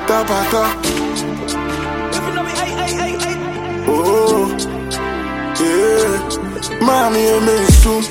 top a top. Oh, yeah. Mami, you me soon.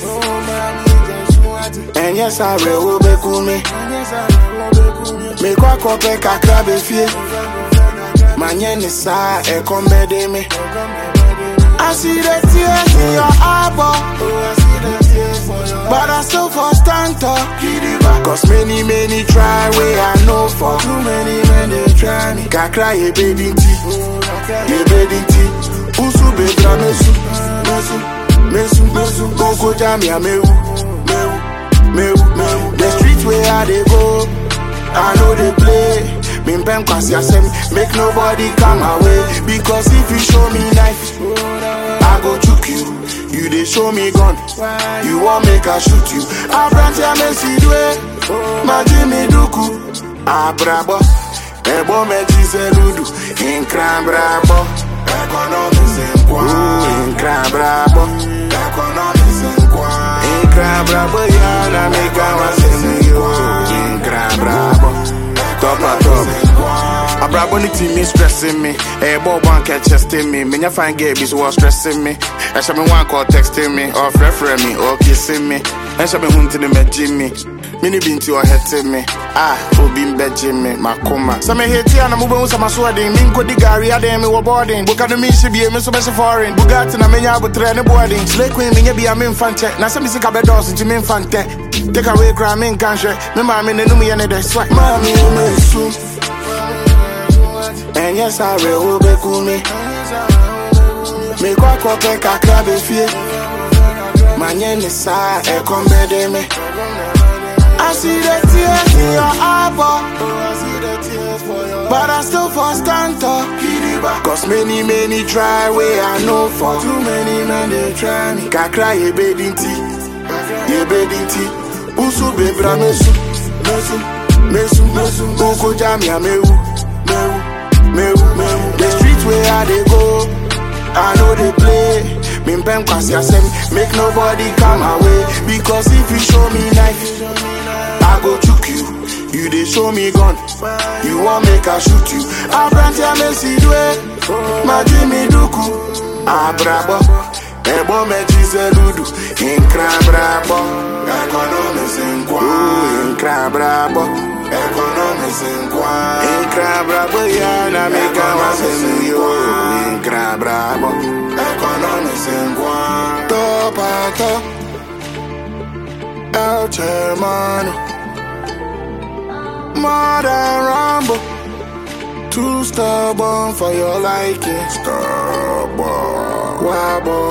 And yes, I will be cool me. Me kwa kope kakra be fie. Manye ni sa e kombe me. I see the tears in your eyeball. But I still for stand up. Cause many, many try where I know for. Too many men they try me. Kakra ye baby tea. Ye baby tea. Usu bedra mesu. Mesu. Mesu. Mesu. Koko jam ya mewu. Mewu. Mewu. Mewu. The streets where I they go. I know they play. Min pen kwasi asem. Make nobody come away. Because if you show me knife. I go choke you. You they show me gun. You want make I shoot you. I brand ya me see dwe. Ma Jimmy Duku. Abrabo. Ebo me jise ludu. Inkran brabo. Economics in kwa. Inkran brabo. Economics in kwa. Inkran brabo ya na me kama semi yo. Inkran brabo. Top a top. Abrabo ni team me stressing me. Eh, boy, one catch chesting me. Me, fine get be so stressing me. I shall me one call texting me, or referring me, or kissing me. I shall be hunting me, Jimmy. Mini bin to your head to me. Ah, who been bedging me, my coma. Some hate here and I'm moving some sweating. Min go the Gary, I dame me were boarding. Book at the me should be a miss of foreign. Bugatti and a menya with train boarding. Slay queen, me be a min fan check. Now some music a bed doors into min fan tech. Take away crime in country. Remember, I'm in the new and the sweat. Mommy, you may soon. And yes, I will be cool me. Me kwa kope kakra be fie. Manye ni sa e kombe me. I see the tears in your eyeball. But I still for stand up. Cause many, many try where I know for. Too many men they try me. Kakra ye bedin tea. Ye bedin tea. Usu bebra mesu. Mesu. Mesu. Mesu. Uko jam ya mewu. Mewu. Mewu. Mewu. The streets where I they go. I know they play. Min pen kwasi asem. Make nobody come away. Because if you show me knife, I go choke you. You they show me gun. You want make I shoot you. I brand ya me see dwe. Ma Jimmy Duku. Abrabo. Ebo me jise ludu. Inkra brabo. Economics in kwa. Inkra brabo. Economics in kwa. Inkra brabo ya na me kama senu yo. Inkra brabo. Economics in kwa. Top a top. El Hermano. Modern Rambo. Too stubborn for your liking. Stubborn. Wobble.